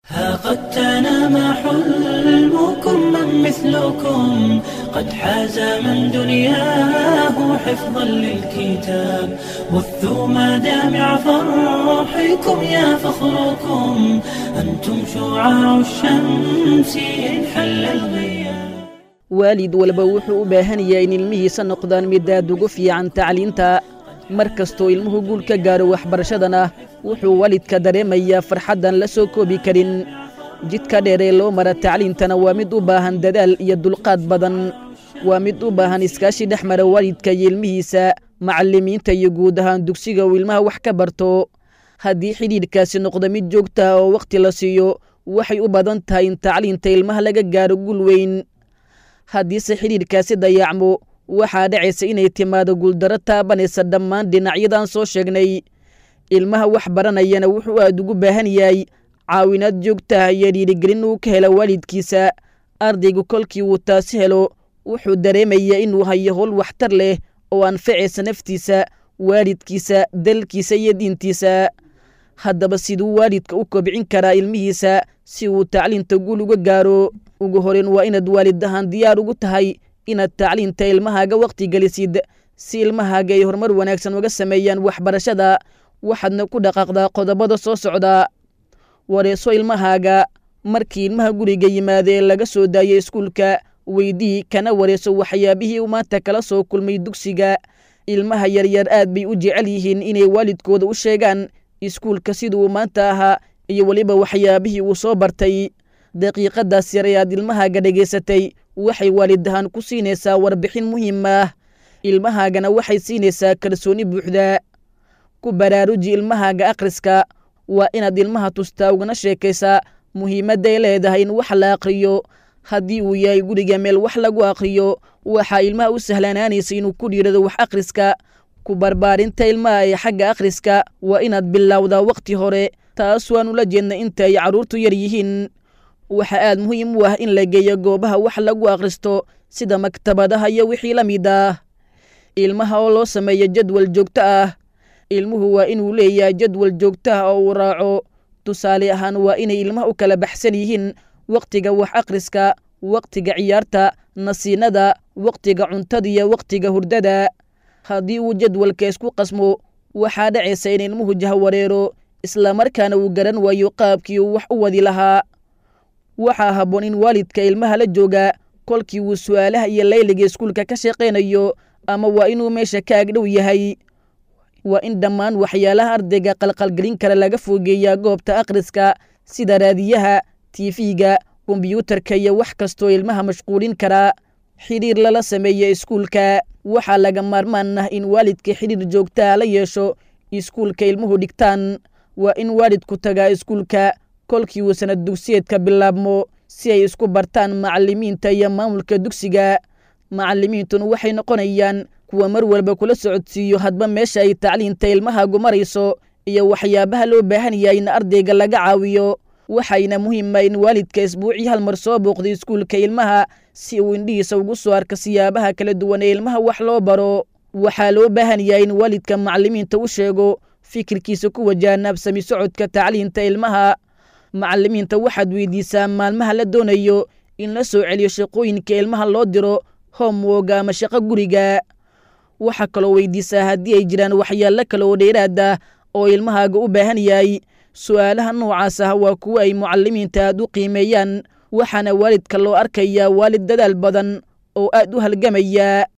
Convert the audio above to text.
ها قد تنام حلمكم من مثلكم قد حاز من دنياه حفظا للكتاب بثوا مدامع فرحكم يا فخركم أنتم شعاع الشمس إن حل الغياب waalid walba wuxuu u baahan yahay in ilmihiisa noqdaan midaad ugu fiican tacliinta mar kastoo ilmuhu guul ka gaaro waxbarashadana wuxuu waalidka dareemayaa farxaddan la soo koobi karin jidka dheer ee loo mara tacliintana waa mid u baahan dadaal iyo dulqaad badan waa mid u baahan iskaashi dhex mara waalidka iyo ilmihiisa macallimiinta iyo guud ahaan dugsiga uu ilmaha wax ka barto haddii xidhiidhkaasi noqdo mid joogta ah oo wakhti la siiyo waxay u badan tahay in tacliinta ilmaha laga gaaro guul weyn haddiise xidhiidhkaasi dayacmo waxaa dhacaysa inay timaado guuldarro taabanaysa dhammaan dhinacyadan soo sheegnay ilmaha wax baranayana wuxuu aad ugu baahan yahay caawinaad joogta ah iyo dhiirigelin uu ka helo waalidkiisa ardaygu kolkii uu taasi helo wuxuu dareemayaa inuu hayo howl waxtar leh oo anfacaysa naftiisa waalidkiisa dalkiisa iyo diintiisa haddaba siduu waalidka u kobcin karaa ilmihiisa si uu tacliinta guul uga gaaro ugu horeyn waa inaad waalid ahaan diyaar ugu tahay inaad tacliinta ilmahaaga wakhti gelisid si ilmahaaga ay horumar wanaagsan uga sameeyaan waxbarashada waxaadna ku dhaqaaqdaa qodobada soo socda wareeso ilmahaaga markii ilmaha guriga yimaada ee laga soo daayay iskuulka weydii kana wareeso waxyaabihii uu maanta kala soo kulmay dugsiga ilmaha yaryar aad bay u jecel yihiin inay waalidkooda u sheegaan iskuulka siduu maanta ahaa iyo weliba waxyaabihii uu soo bartay daqiiqadaas yar ee aad ilmahaaga dhegaysatay waxay waalid ahaan ku siinaysaa warbixin muhiim ah ilmahaagana waxay siinaysaa kalsooni buuxda ku baraaruji ilmahaaga akhriska waa inaad ilmaha tustaa ugana sheekaysaa muhiimadday leedahay in wax la akhriyo haddii uu yahay guriga meel wax lagu akhriyo waxaa ilmaha u sahlanaanaysa inuu ku dhiirado wax akhriska ku barbaarinta ilmaha ee xagga akhriska waa inaad bilowdaa wakhti hore taas waan ula jeedna inta ay carruurtu yar yihiin waxaa aad muhiim u ah in la geeyo goobaha wax lagu akhristo sida maktabadaha iyo wixii la mid ah ilmaha oo loo sameeyo jadwal joogto ah ilmuhu waa inuu leeyahay jadwal joogto ah oo uu raaco tusaale ahaan waa inay ilmaha u kala baxsan yihiin wakhtiga wax akhriska wakhtiga ciyaarta nasiinada wakhtiga cuntada iyo wakhtiga hurdada haddii uu jadwalka isku qasmo waxaa dhacaysa in ilmuhu jahwareero islamarkaana uu garan waayo qaabkii uu wax u wadi lahaa waxaa habboon in waalidka ilmaha la jooga kolkii uu su'aalaha iyo layliga iskuulka ka shaqaynayo ama waa inuu meesha ka agdhow yahay waa in dhammaan waxyaalaha ardayga qalqalgelin kara laga fogeeyaa goobta akhriska sida raadiyaha tiifiga kombiyuutarka iyo wax kastoo ilmaha mashquulin karaa xidhiir lala sameeya iskuulka waxaa laga maarmaan ah in waalidka xidhiir joogtaa la yeesho iskuulka ilmuhu dhigtaan waa in waalidku tagaa iskuulka kolkii uu sanad dugsiyeedka bilaabmo si ay isku bartaan macallimiinta iyo maamulka dugsiga macallimiintuna waxay noqonayaan kuwa mar walba kula socodsiiyo hadba meesha ay tacliinta ilmahaagu marayso iyo waxyaabaha loo baahan yahay in ardayga laga caawiyo waxayna muhiima in waalidka isbuucii hal mar soo booqdo iskuulka ilmaha si uu indhihiisa ugu soo arka siyaabaha kala duwan ee ilmaha wax loo baro waxaa loo baahan yahay in waalidka macallimiinta u sheego fikirkiisa ku wajahan absami socodka tacliinta ilmaha macallimiinta waxaad weydiisaa maalmaha la doonayo in la soo celiyo shaqooyinka ilmaha loo diro homwoga ama shaqo guriga waxaa kaloo weydiisaa haddii ay jiraan waxyaalo kale oo dheeraad ah oo ilmahaaga u baahan yahay su'aalaha noocaas ah waa kuwo ay mucallimiinta aad u qiimeeyaan waxaana waalidka loo arkayaa waalid dadaal badan oo aad u halgamaya